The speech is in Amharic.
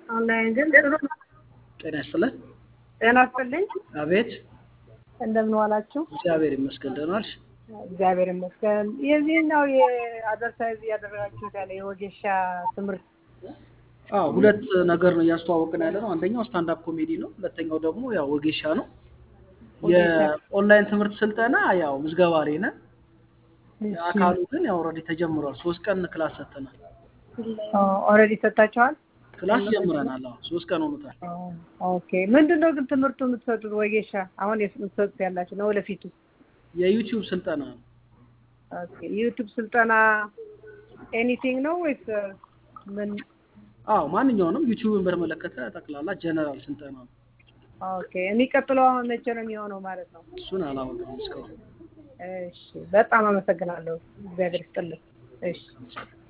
ኦንላይን ግን ጥሩ ነው። ጤና ይስጥልን። ጤና ይስጥልኝ። አቤት። እንደምን ዋላችሁ? እግዚአብሔር ይመስገን። ደህና ዋልሽ? እግዚአብሔር ይመስገን። የዚህኛው የአድቨርታይዝ እያደረጋችሁት ያለ የወጌሻ ትምህርት አዎ ሁለት ነገር ነው እያስተዋወቅን ያለ ነው። አንደኛው ስታንዳፕ ኮሜዲ ነው። ሁለተኛው ደግሞ ያው ወጌሻ ነው። የኦንላይን ትምህርት ስልጠና ያው ምዝገባ ላይ ነን። አካሉ ግን ያው ኦልሬዲ ተጀምሯል። ሶስት ቀን ክላስ ሰጥተናል። ኦልሬዲ ሰጥታችኋል? ክላስ ጀምረናል። አዎ ሶስት ቀን ሆኖታል። ኦኬ። ምንድን ነው ግን ትምህርቱ የምትሰጡት ወጌሻ? አሁን የምትሰጡት ያላችሁ ነው ወደፊቱ? የዩቲዩብ ስልጠና ነው። ኦኬ። ዩቲዩብ ስልጠና ኤኒቲንግ ነው ወይስ ምን? አዎ ማንኛውንም ዩቲዩብን በተመለከተ ጠቅላላ ጀነራል ስልጠና ነው። ኦኬ። የሚቀጥለው አሁን መቼ ነው የሚሆነው ማለት ነው? እሱን አላወቅም እስካሁን። እሺ፣ በጣም አመሰግናለሁ። እግዚአብሔር ይስጥልኝ። እሺ